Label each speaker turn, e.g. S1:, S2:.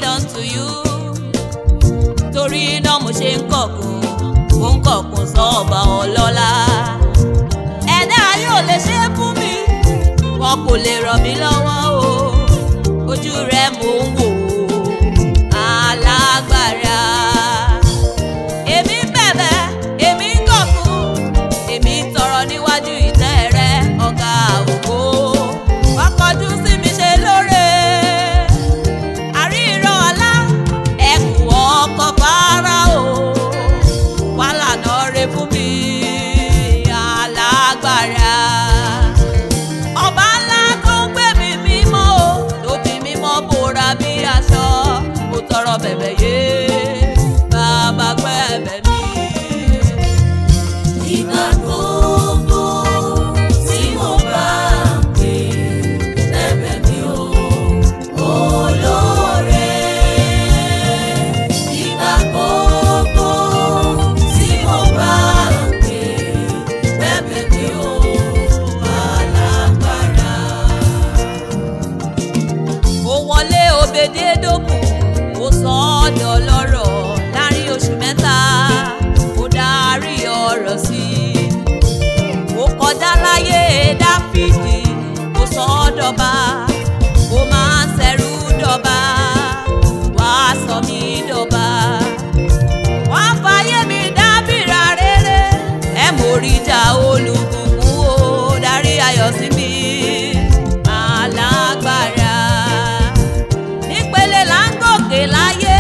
S1: made unto you torí náà mo ṣe ń kọ̀kùn mo ń kọ̀kùn sọ́ọ̀bà ọlọ́lá ẹ̀dá ayé ò lè ṣe é fún mi wọn kò lè ràn mí lọ́wọ́ o ojú rẹ mò ń wò ó alágbára èmi ń bẹ̀bẹ̀ èmi ń kọ̀kùn èmi ń tọrọ níwájú ìtẹ́ rẹ ọ̀gá ògo wá kọjú sí mi ṣe lóore àríran ọ̀la ẹ̀kú ọkọ̀ fara o wà lànà rẹ fún mi alágbára ọba ńlá tó ń gbé mi mímọ́ o tó fi mímọ́ bora bí aṣọ mo tọrọ bẹ̀bẹ̀ yé bàbá gbẹ̀bẹ̀ mi.
S2: Ìgbà gbogbo tí mo bá ń pè ẹ̀bẹ̀ mi ò olóore. Ìgbà gbogbo tí mo bá ń pè ẹ̀bẹ̀ mi ò alágbára.
S1: ó wọlé òbèdédógún ó sọ ọ́ dọlọ́rọ̀ láàrin oṣù mẹ́ta ó darí ọ̀rọ̀ sí i ó kọjá láyé dáfídì ó sọ ọ́ dọba ó máa ń ṣẹrú dọba wàá sọ mí dọba wàá fàyè mi dábìrà rere ẹ mórí ìjà olùbùkún ó darí ayọ̀ sí mi alágbára nípele là ń gòkè láyé